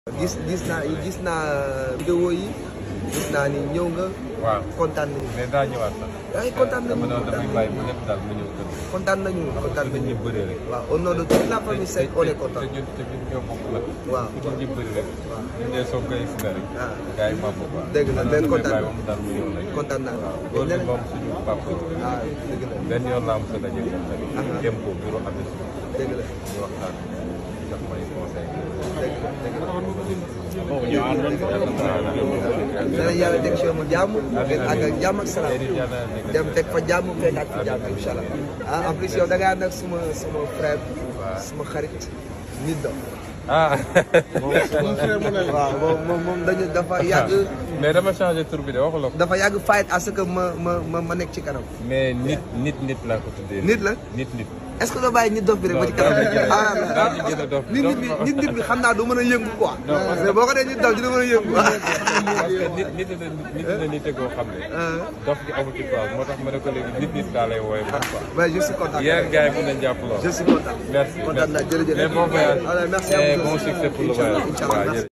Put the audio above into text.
gis gis naa gis naa vidéo yi gis naa ni ñëw nga. waaw kontaan nañu. mais daa ñëwaat sax. ay kontaan nañu dama doon damay bàyyi bu lépp daal ma ñëw kër gi. kontaan nañu kontaan xam nga nañu. ñu bëri rek. waaw au nom de toute la famille Seck on est content. te ñun te ñun ñoo bokk nag. waaw ku ñu bëri rek. ñu ne soo koy si rek. ah gars yi maa bokk. dëgg la mais kontaan bàyyi ba mu daal mu ñëw nag. kontaan naa. loolu leneen moom suñu papa yi. ah dëgg la benn yoon laa am sa daje moom tamit. Aha. dem ko bureau amee si dëgg la ñu waxtaan jox may conseil. dëgg la dëgg la. yàlla dana yàlla teg si yow mu jàmm. ak ak jàmm ak salaam. dem teg fa jàmm fekk ak fa jàmm incha allah. ah en plus yow da ngaa ànd ak suma suma frère. suma xarit nit dof. ah. waaw moom moom moom dañu dafa yàgg. mais dama changé tur bi de waxu la ko. dafa yàgg fight à ce que ma ma ma ma nekk ci kanam. mais nit nit nit laa ko tuddee. nit la nit nit. est ce que doo bàyyi nit dof bi rek ba ci kanam. ah daal di gën a dof. nit nit bi nit nit bi xam naa du mën a yëngu quoi. Non, parce que- mais boo ko dee nit dof dina mën a yëngu. parce que nit nit la nit la nit goo xam ne. ah dof gi amul ci place moo tax ma ne ko léegi nit nit daa lay wooye man quoi. mais je suis content. yéen gars yi mën nañ jàpp lool. je suis content. merci kontaan naa jërëjëf. mais bon voyage. alors merci à et vous. bon succès pour le Inch'Allah, voyage. Inch'Allah, waaw, merci. jërëjëf.